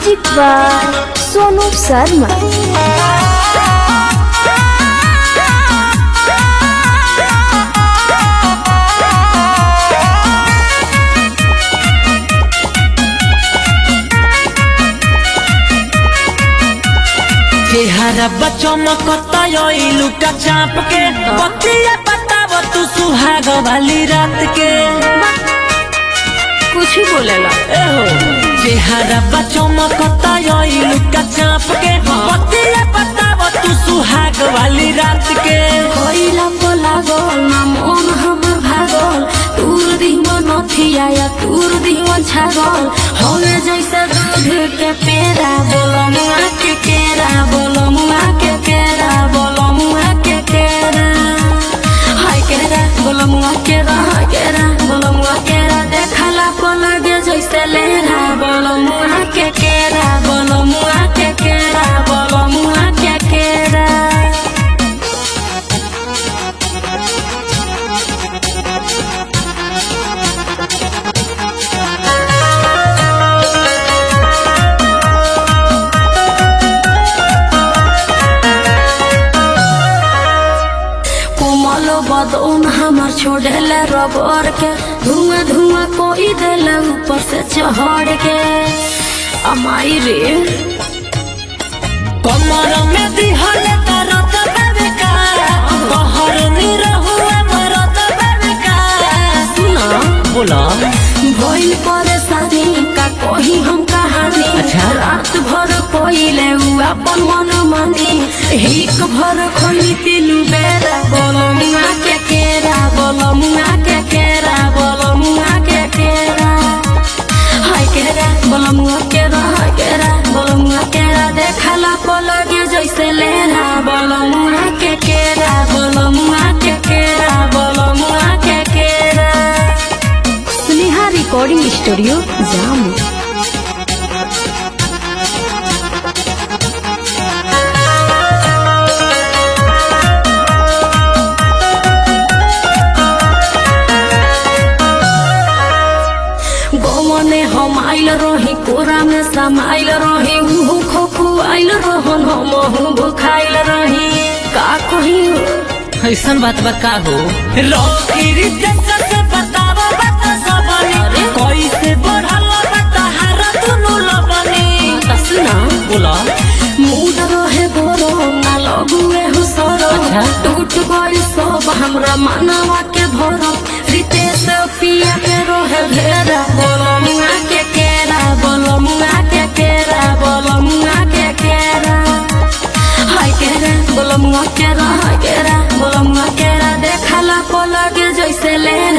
Music by Sonu Sharma चेहरा बच्चों मकता लुका चाप के बतिया बताव तू सुहाग वाली रात के कुछ ही बोलेला एहो चेहरा बच्चों मकता लुका चाप के बतिया बताव तू सुहाग वाली रात के कोइला बोला गोल ना मन हमर भागल तूर दिहन नथिया या तूर दिहन छागल हवे जैसे दूध के पेड़ा बोलो मुआ के केरा बोलो मुआ के केरा बोलो मुआ के केरा हाय केरा बोलो मुआ केरा हाय केरा बोलो मुआ केरा देखला को लगे जैसे लेरा बोलो मुआ के केरा बोलो मुआ के केरा बोलो मुआ के केरा कोमल बदन हमार छोड़ेले रबर के धुआं धुआं कोई देले ऊपर से चढ़ के अमाई रे कमर में दिहल तरत बेका कहर निरहु मरत बेका सुना बोला भइल परेशानी का कही हम कहानी अच्छा। रात भर कोइले उ अपन मन मानी हिक भर खोली तीनू बेरा बोलो मुआ के केरा बोलो मुआ के केरा बोलो मुआ के केरा हाय केरा बोलो मुआ केरा हाय केरा बोलो मुआ केरा देखला को लगे जैसे लेरा बोलो मुआ के केरा बोलो मुआ के केरा बोलो मुआ के केरा स्नेहा रिकॉर्डिंग स्टूडियो जामू गोमने हम आइल रही कोरा में समाइल रही उहु खोखु आइल रहन हम हूँ भुखाइल रही का कही ऐसन बात बा का हो रोकिरी जैसा से बताव बात सबनी कैसे बढ़ल बता हार दुनु लबनी सुना बोला मूड रहे बोरो ना लगुए हो सरो अच्छा। टूट गई सब हमरा मनवा के भरो रितेश पिया के रोहे घेरा बोलो मुआ के केरा बोलो मुआ के केरा बोलो मुआ के केरा हाय केरा बोलो मुआ केरा हाय केरा बोलो मुआ केरा देखला को लगे जैसे ले